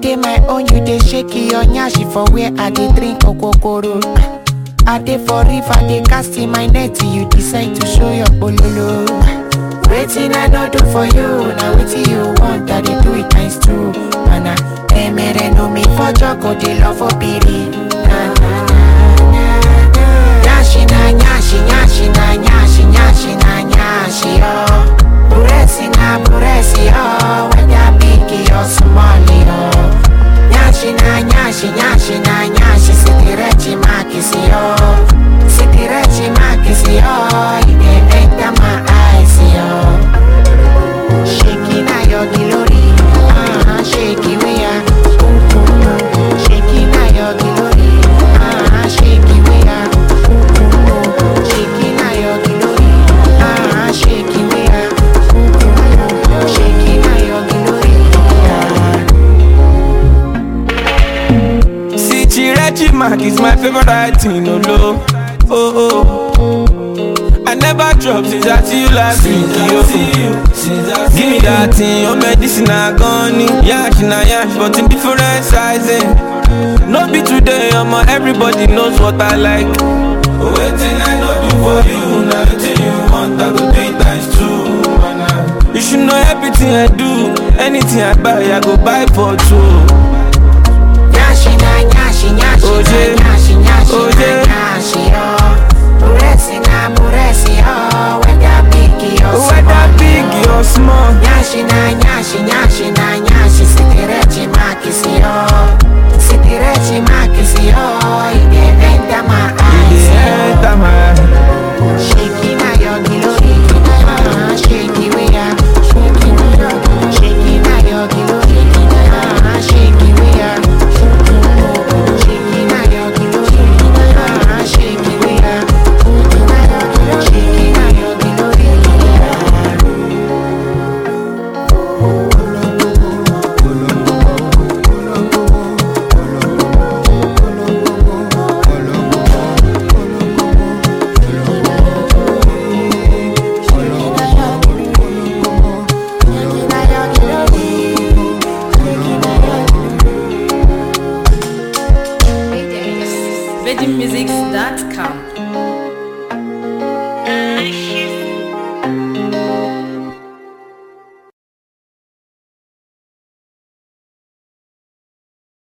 dey my own, you dey shake your nyashi for where I dey drink okokoro. I dey for river, dey cast in my net, you decide to show your bololo. Waiting I no do for you, now wetin you want, I dey do it times two. Mana, emere no me for joko, dey love for biri. Na na na na na. Nyashi na nyashi, nyashi na nyashi, nyashi na nyashi oh. Buresi na buresi oh, whether big or small oh. Nyashi na nyashi, nyashi na nyashi, sitirechi makisi oh. Sitirechi makisi oh, it dey enter my eyes oh. Shaking na your glory, ah, shaky we are. Shaking na your glory, ah, shaky we are. Shaking na your glory, ah, shaky we are. Shaking na your glory, ah. See, Chirechi Mark is my favorite writing, no low. Oh, oh. I never drop since I see you last week, yo. Give me that thing, your medicine I gone Yash na yash, but in different sizing. No be today, I'm everybody knows what I like. Waiting I know do for you, now everything you want, I go do it times two. man. You should know everything I do, anything I buy, I go buy for two. Nyashi na nyashi nyashi Oje. na nyashi nyashi Oje. na nyashi oh. Buresi na buresi oh, whether big or small. Whether big or small. Nyashi na nyashi nyashi na nyashi sitirechi makisi oh. Sitirechi makisi oh, it dey enter my eyes Yeah, oh. enter my Shaking na your glory, ah, shaky we are. Shaking na your glory, ah, shaky we are. Shaking na your glory, ah, shaky we are. Shaking na your glory, ah. VeggieMusics.com